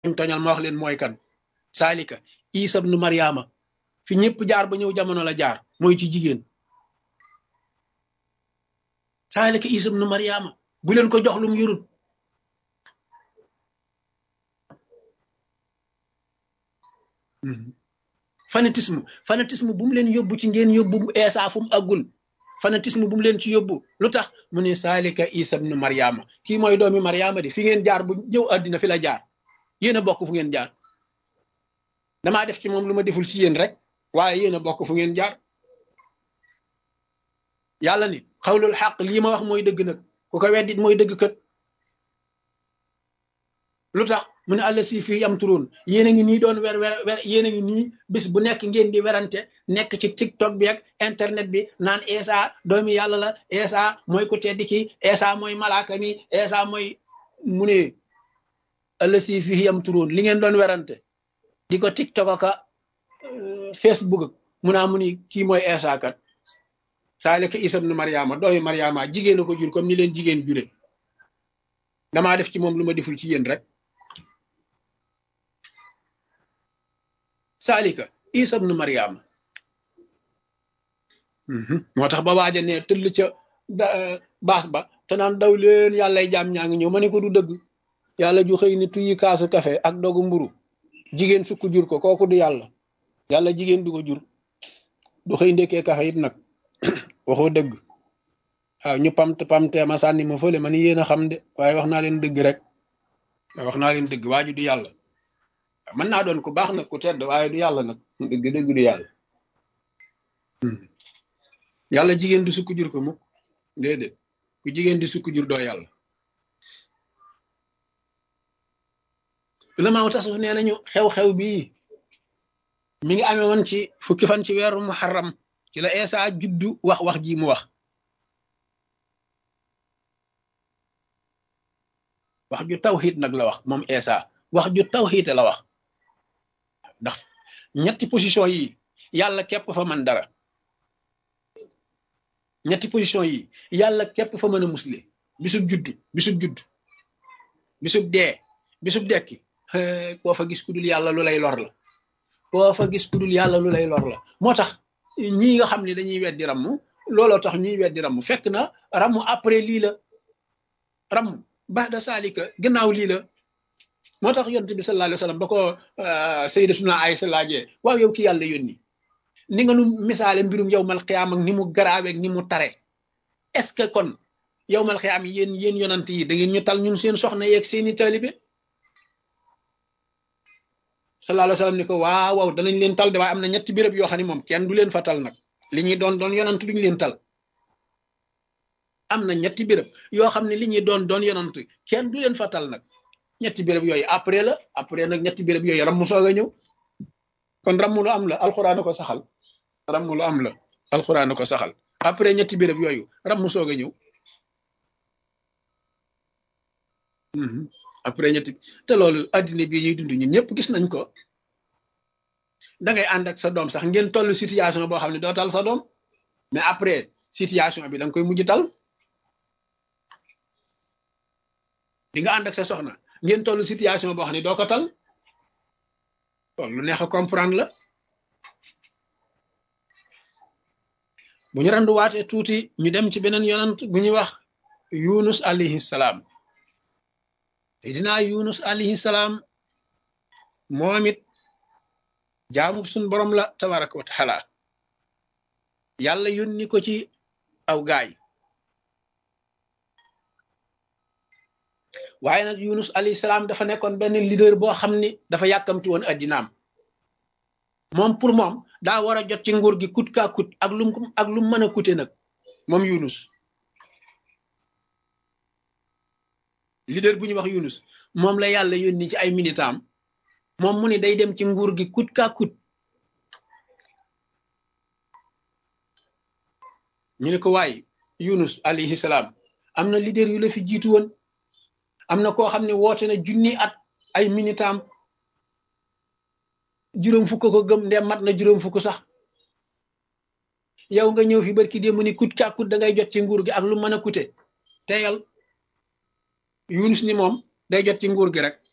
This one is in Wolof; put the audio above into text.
toñal ma wax leen mooy kan saalika isa ibnu mariama fi ñëpp jaar ba ñëw jamono la jaar mooy ci jigéen saalika isa ibnu mariama bu leen ko jox lum yurut fanatisme fanatisme bu mu leen yóbbu ci ngeen yóbbu eesa fu mu àggul fanatisme bu mu leen ci yóbbu lu tax mu ne saalika isa ibnu mariama kii mooy doomi mariama de fi ngeen jaar bu ñëw àddina fi la jaar yéen a bokk fu ngeen jaar damaa def ci moom lu ma deful ci yéen rek waaye yéen a bokk fu ngeen jaar yàlla ni xawlul xaq lii ma wax mooy dëgg nag ku ko weddit mooy dëgg kët lu tax mu ne àll si fii yam turoon yéen a ngi nii doon wer wer wer yéen a ngi nii bis bu nekk ngeen di werante nekk ci tiktok bi ak internet bi naan Esa doomi yàlla la Esa mooy ku tedd ki Esa mooy malaaka mi Esa mooy mu ne àll si fii yam turoon li ngeen doon werante di ko tiktok aka facebook mu naa mu ni kii mooy Esa kat saalika Isa ibnu Mariama doomi Mariama jigéen a ko jur comme ni leen jigéen jure damaa def ci moom lu ma deful ci yéen rek saalika isa ibnu mariama moo tax ba waaja ne tëll ca baas ba te naan daw leen yàllay jaam ñaa ngi ñëw ma ne ko du dëgg yàlla ju xëy ni tuyi kaasu kafe ak dogu mburu jigéen sukk jur ko kooku du yàlla yàlla jigéen du ko jur du xëy ndekkee kafe it nag waxoo dëgg waaw ñu pamt pamtee ma sànni ma fële ma ni yéen a xam de waaye wax naa leen dëgg rek wax naa leen dëgg waaju du yàlla mën naa doon ku baax nag ku tedd waaye du yàlla nag dëgg dëgg du yàlla yàlla jigéen du sukk jur ko mukk déedéet ku jigéen di sukk jur doo yàlla ulamaaw tasawuf nee nañu xew-xew bii mi ngi amee woon ci fukki fan ci weeru muharram ci la Eesa juddu wax wax ji mu wax wax ju tawxiid nag la wax moom Eesa wax ju tawxiid la wax ndax ñetti position yi yàlla képp fa mën dara ñetti position yi yàlla képp fa mën a musle bisub juddu bisub juddu bisub dee bisub dekki koo fa gis ku dul yàlla lu lay lor la koo fa gis ku dul yàlla lu lay lor la moo tax ñii nga xam ne dañuy weddi ramm looloo tax ñuy weddi ramm fekk na ramm après lii la ramm ba'da saalika gannaaw lii la moo tax yonent bi sallallahu alayhi wa sallam ba ko sayyidatuna Aysa laajee waaw yow ki yàlla yónni ni nga nu misaale mbirum yowmal xiyaam ak ni mu garaaweeg ni mu tare est-ce que kon yowmal xiyaam yi yéen yéen yonant yi da ngeen ñu tal ñun seen soxna yeeg seeni taalibe sallallahu alayhi wa sallam ni ko waaw waaw danañ leen tal de waaye am na ñetti béréb yoo xam ne moom kenn du leen fa tal nag li ñuy doon doon yonant duñu leen tal am na ñetti béréb yoo xam ne li ñuy doon doon yonant kenn du leen fa tal nag ñetti béréb yooyu après la après nag ñetti béréb yooyu rammu soog a ñëw kon rammu lu am la alxuraan ko saxal rammu lu am la alxuraan ko saxal après ñetti béréb yooyu rammu soog a ñëw après ñetti te loolu addina bii ñuy dund ñun ñëpp gis nañ ko da ngay ànd ak sa doom sax ngeen toll situation boo xam ne doo tal sa doom mais après situation bi da nga koy mujj tal di nga ànd ak sa soxna ngeen toll situation boo xam ne doo ko tal lu neex a comprendre la bu ñu randuwaatee tuuti ñu dem ci beneen yonant bu ñuy wax yunus alayhi salaam te dinaa yunus alayhi salaam moom it jaamu suñ borom la tabaraka wa taala yàlla yónni ko ci aw gaay waaye nag yunus alayhi salaam dafa nekkoon benn leader boo xam ni dafa yàkkamti woon addinaam moom pour moom daa war a jot ci nguur gi kut kaa kut ak lum ak lum mën a kute nag moom yunus leader bu ñuy wax yunus moom la yàlla yónni ci ay militam moom mu ni day dem ci nguur gi kut kaa kut ñu ne ko waay yunus alayhi salaam am na leader yu la fi jiitu woon am na koo xam ne woote na junni at ay militam juróom fukk ko gëm ndem mat na juróom fukk sax yow nga ñëw fi barki démb ni kut kaa kut da ngay jot ci nguur gi ak lu mën a kute teyal yunus ni moom day jot ci nguur gi rek